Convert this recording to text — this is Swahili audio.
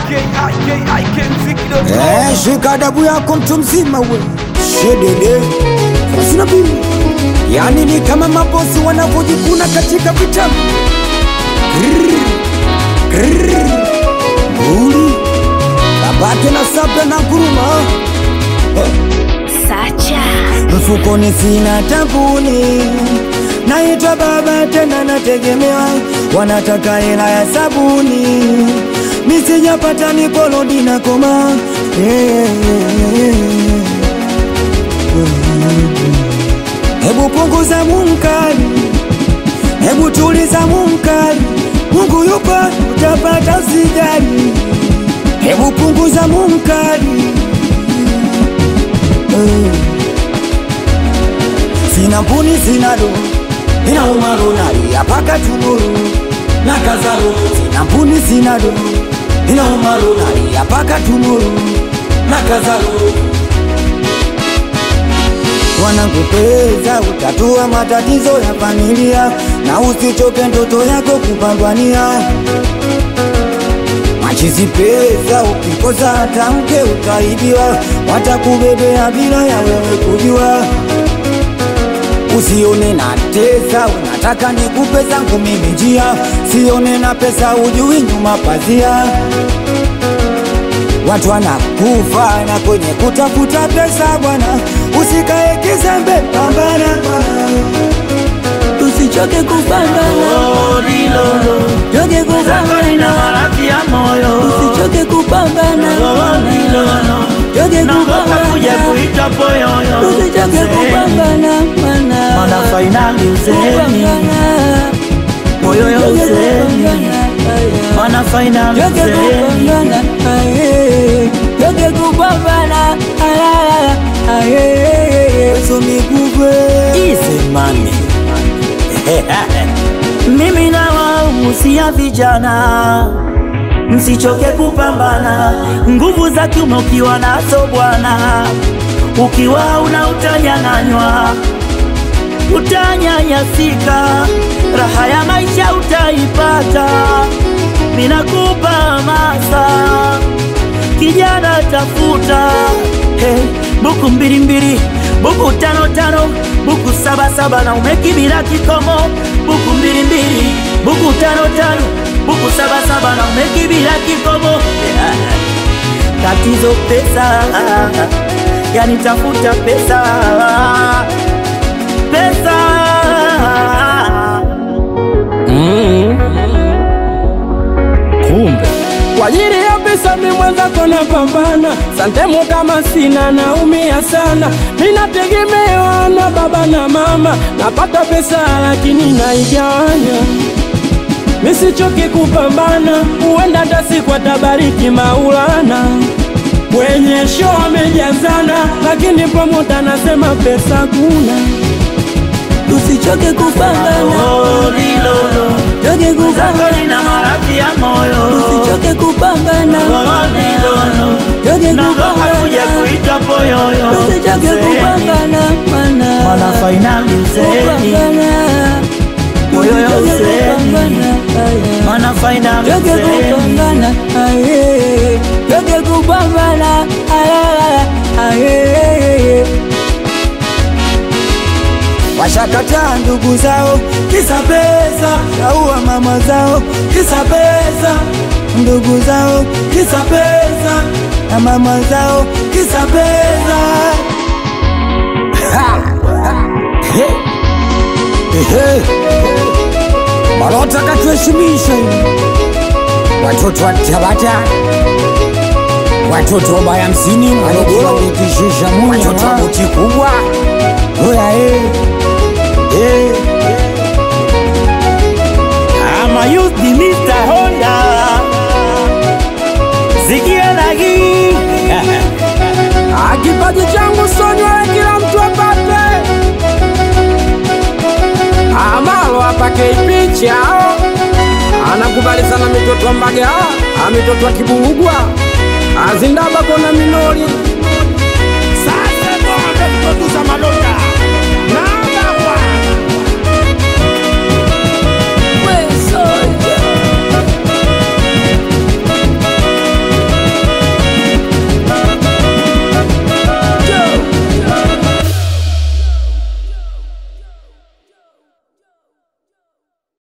Eh, shika adabu yako mtu mzima we shedede sina bili yani ni kama mabosi wanavyojikuna katika vitabu Grrr, grrr, nguli babake na sabda na kuruma Sacha mfukoni sina tabuni naitwa baba tena nategemewa wanataka hela ya sabuni misijapata nikolodi na koma hebu punguza munkari hebu tuliza munkari mungu yupo utapata usijali hebu punguza munkari Eh. sina mpuni sina do ina umaru nalia paka tuguru na kazaru sina mpuni sina do ina umaru nalia paka tuguru na kazaru wanakupeza utatua matatizo ya familia na usichoke ndoto yako kupambania machizi pesa ukikosa hata mke utaibiwa watakubebea bila ya wewe kujua usione na tesa unataka nikupe zangu mimi njia sione na pesa ujui nyuma pazia watu wanakufa na kwenye kutafuta pesa bwana usikae kizembe pambana bwana usichoke kupambana choke kupambana usichoke kupambana choke kupambana usichoke kupambana mana Mana fainali uzeni moyo ya uzeni Mana fainali uzeni Joge kupambana somikugwe Easy money Mimi na waumusia vijana msichoke kupambana, nguvu za kiume ukiwa nazo bwana, ukiwa una utanyang'anywa, utanyanyasika, raha ya maisha utaipata. Minakupa hamasa kijana, tafuta hey, buku mbili mbili, buku tano tano, buku saba saba na umekibila kikomo, buku mbili mbili, buku tano tano, buku saba saba na umekibila kikomo. Yeah. Tatizo pesa, yani tafuta pesa, pesa kumbe kwa ajili ya pesa mi mwenzako napambana, santemu kama sina naumia sana, mi nategemewa na baba na mama, napata pesa lakini naigawanya misichoke kupambana, huenda hata siku atabariki Maulana. Kwenye show amejazana, lakini promota anasema pesa kuna. usichoke kupambana Oh, lilolo choke zako kupambana lina maradhi ya moyo usichoke kupambana Oh, lilolo choke naogopa kuja kupambana kuitwa poyoyo usichoke kupambana mana Mana fainali uzeni kupambana Moyo ya Usichoke uzeni. kupambana, aya. Mana fainali Choke uzeni kupambana aye choke kupambana aye aye washakataa ndugu zao kisa pesa, shaua mama zao kisa pesa, ndugu zao kisa pesa na mama zao kisa pesa. Ha! He! Ehe! Malota katuheshimisha hivi. watoto wa Tabata, watoto wa baya msini Morogoro, watoto wa buti kubwa oya eh. Eh. Ama youth ni Mr. Honda Sikia lagi Ah, kipaji changu sonywa kila mtu apate. Amalo apake picha anakubali sana mitoto wa Mbaga, ah, mitoto wa Kibugwa, azindaba kona minori Sasa ndo ametuza malolo